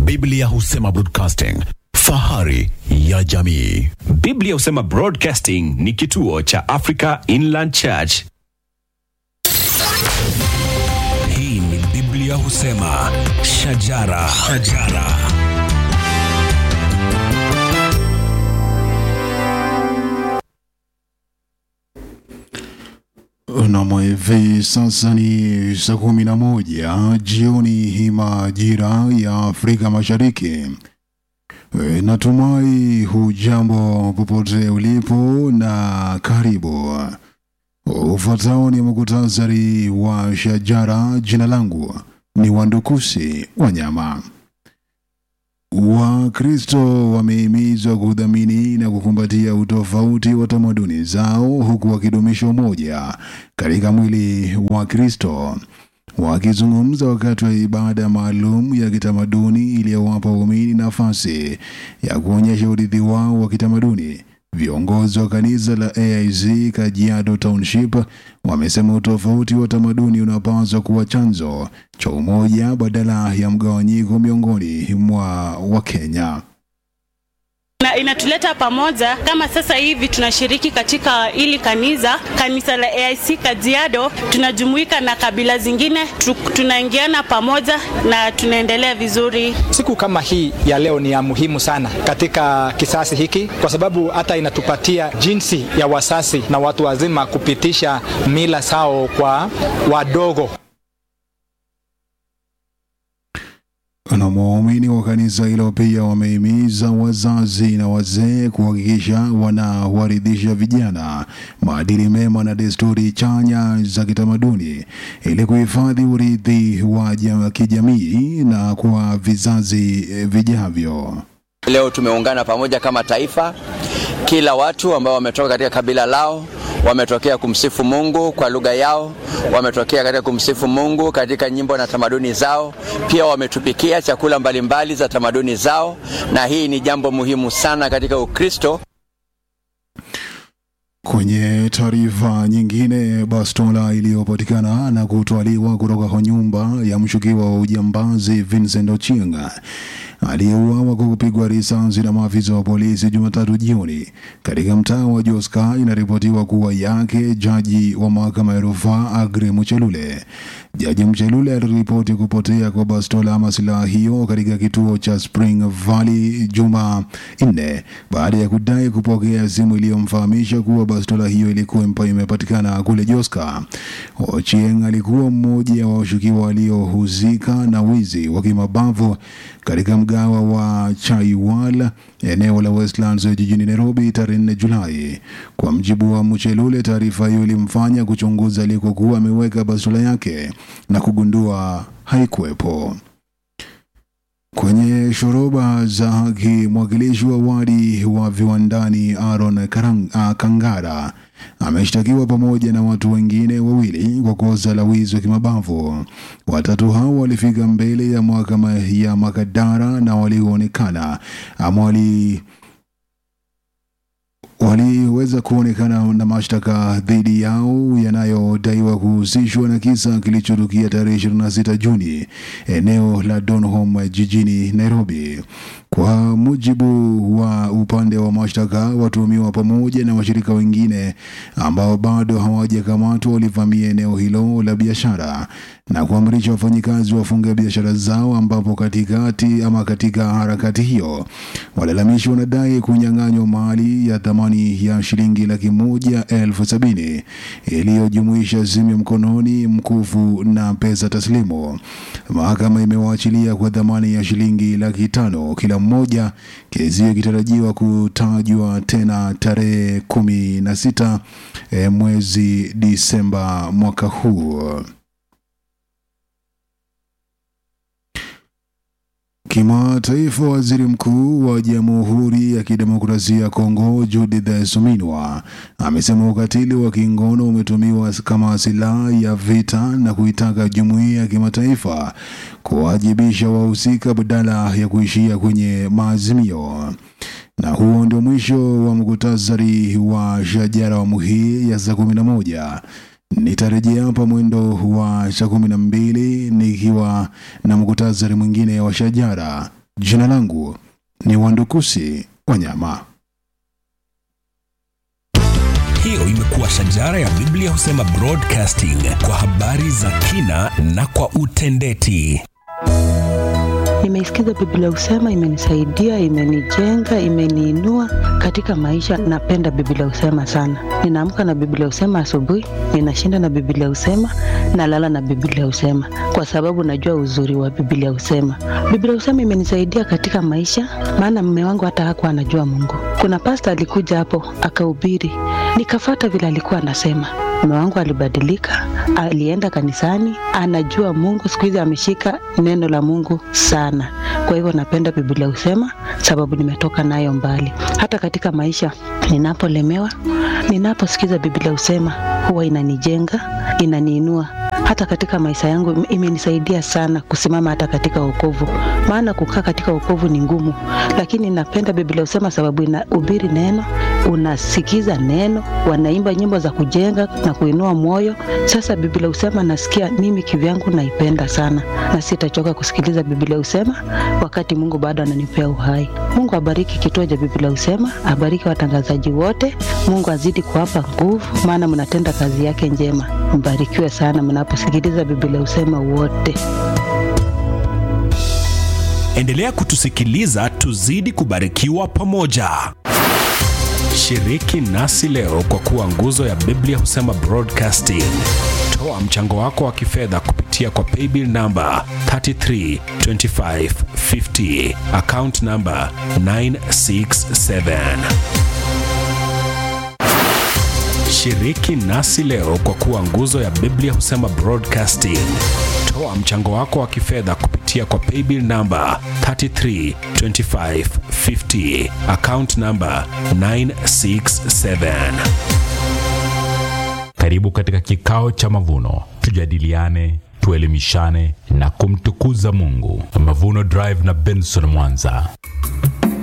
Biblia husema broadcasting, fahari ya jamii. Biblia husema Broadcasting ni kituo cha Africa Inland Church. Hii ni Biblia husema shajara, shajara. Nam, hivi sasa ni saa kumi na moja jioni hii majira ya Afrika Mashariki. E, natumai hujambo popote ulipo na karibu. Ufuatao ni muktasari wa shajara. Jina langu ni Wandukusi Wanyama. Wakristo wamehimizwa kudhamini na kukumbatia utofauti wa tamaduni zao huku wakidumisha umoja katika mwili wa Kristo. Wakizungumza wakati wa ibada maalum ya kitamaduni iliyowapa waumini nafasi ya kuonyesha urithi wao wa kitamaduni, viongozi wa kanisa la AIC Kajiado Township wamesema utofauti wa tamaduni unapaswa kuwa chanzo cha umoja badala ya mgawanyiko miongoni mwa Wakenya. na inatuleta pamoja. Kama sasa hivi tunashiriki katika hili kanisa kanisa la AIC Kajiado, tunajumuika na kabila zingine, tu- tunaingiana pamoja na tunaendelea vizuri. Siku kama hii ya leo ni ya muhimu sana katika kisasi hiki, kwa sababu hata inatupatia jinsi ya wasasi na watu wazima kupitisha mila zao kwa wadogo. Na waumini wa kanisa hilo pia wamehimiza wazazi na wazee kuhakikisha wanawaridhisha vijana maadili mema na desturi chanya za kitamaduni ili kuhifadhi urithi wa ja- kijamii na kwa vizazi eh, vijavyo. Leo tumeungana pamoja kama taifa, kila watu ambao wametoka katika kabila lao wametokea kumsifu Mungu kwa lugha yao, wametokea katika kumsifu Mungu katika nyimbo na tamaduni zao, pia wametupikia chakula mbalimbali za tamaduni zao, na hii ni jambo muhimu sana katika Ukristo. Kwenye taarifa nyingine, bastola iliyopatikana na kutwaliwa kutoka kwa nyumba ya mshukiwa wa ujambazi Vincent Ochieng aliyeuawa kwa kupigwa risasi na maafisa wa polisi Jumatatu jioni katika mtaa wa Joska inaripotiwa kuwa yake jaji wa mahakama ya rufaa Agre Muchelule. Jaji Mchelule aliripoti kupotea kwa bastola ama silaha hiyo katika kituo cha Spring Valley juma nne baada ya kudai kupokea simu iliyomfahamisha kuwa bastola hiyo ilikuwa impa- imepatikana kule Joska. Ochieng alikuwa mmoja wa washukiwa waliohusika na wizi wa kimabavu katika mgawa wa Chaiwal eneo la Westlands jijini Nairobi tarehe 4 Julai. Kwa mjibu wa Mchelule, taarifa hiyo ilimfanya kuchunguza alikokuwa ameweka bastola yake na kugundua haikuwepo. Kwenye shoroba za haki, mwakilishi wa wadi wa viwandani Aaron Karang, uh, Kangara ameshtakiwa pamoja na watu wengine wawili kwa kosa la wizi wa kimabavu. Watatu hao walifika mbele ya mahakama ya Makadara na walioonekana ama wali waliweza kuonekana na mashtaka dhidi yao yanayodaiwa kuhusishwa na kisa kilichotukia tarehe 26 Juni eneo la Donholm jijini Nairobi. Kwa mujibu wa upande wa mashtaka, watuhumiwa pamoja na washirika wengine ambao bado hawajakamatwa walivamia eneo hilo la biashara na kuamrisha wafanyikazi wafunge biashara zao, ambapo katikati ama katika harakati hiyo walalamishi wanadai kunyang'anywa mali ya thamani ya shilingi laki moja elfu sabini iliyojumuisha simu ya mkononi, mkufu na pesa taslimu. Mahakama imewaachilia kwa dhamani ya shilingi laki tano kila mmoja, kesi hiyo ikitarajiwa kutajwa tena tarehe kumi na sita eh, mwezi Disemba mwaka huu. Kimataifa, waziri mkuu wa Jamhuri ya Kidemokrasia ya Kongo Judith Suminwa amesema ukatili wa kingono umetumiwa kama silaha ya vita na kuitaka jumuiya ya kimataifa kuwajibisha wahusika badala ya kuishia kwenye maazimio. Na huo ndio mwisho wa muktasari wa shajara awamu hii ya saa kumi na moja. Nitarejea hapa mwendo wa saa kumi na mbili nikiwa na muktasari mwingine wa shajara. Jina langu ni Wandukusi Wanyama. Hiyo imekuwa shajara ya Biblia husema broadcasting kwa habari za kina na kwa utendeti. Nimeisikiza Biblia husema, imenisaidia, imenijenga, imeniinua katika maisha. Napenda Biblia husema sana. Ninaamka na Biblia husema asubuhi, ninashinda na Biblia husema, nalala na Biblia husema, kwa sababu najua uzuri wa Biblia husema. Biblia husema imenisaidia katika maisha, maana mume wangu hata hakuwa anajua Mungu. Kuna pasta alikuja hapo akahubiri, nikafata vile alikuwa anasema mume wangu alibadilika, alienda kanisani, anajua Mungu. Siku hizi ameshika neno la Mungu sana. Kwa hivyo napenda Biblia husema, sababu nimetoka nayo mbali. Hata katika maisha ninapolemewa, ninaposikiza Biblia husema, huwa inanijenga, inaniinua hata katika maisha yangu imenisaidia sana kusimama hata katika wokovu, maana kukaa katika wokovu ni ngumu, lakini napenda Biblia husema sababu inahubiri neno, unasikiza neno, wanaimba nyimbo za kujenga na kuinua moyo. Sasa Biblia husema nasikia mimi kivyangu naipenda sana, na sitachoka kusikiliza Biblia husema wakati Mungu bado ananipea uhai. Mungu abariki kituo cha Biblia husema, abariki watangazaji wote. Mungu azidi kuwapa nguvu, maana mnatenda kazi yake njema. Mbarikiwe sana mnaposikiliza Biblia husema wote. Endelea kutusikiliza, tuzidi kubarikiwa pamoja. Shiriki nasi leo kwa kuwa nguzo ya Biblia husema broadcasting. Toa mchango wako wa kifedha kupitia kwa paybill namba 332550 account namba 967. Shiriki nasi leo kwa kuwa nguzo ya Biblia husema broadcasting. Toa mchango wako wa kifedha kupitia kwa paybill namba 332550 account namba 967. Karibu katika kikao cha mavuno, tujadiliane, tuelimishane na kumtukuza Mungu. Mavuno Drive na Benson Mwanza.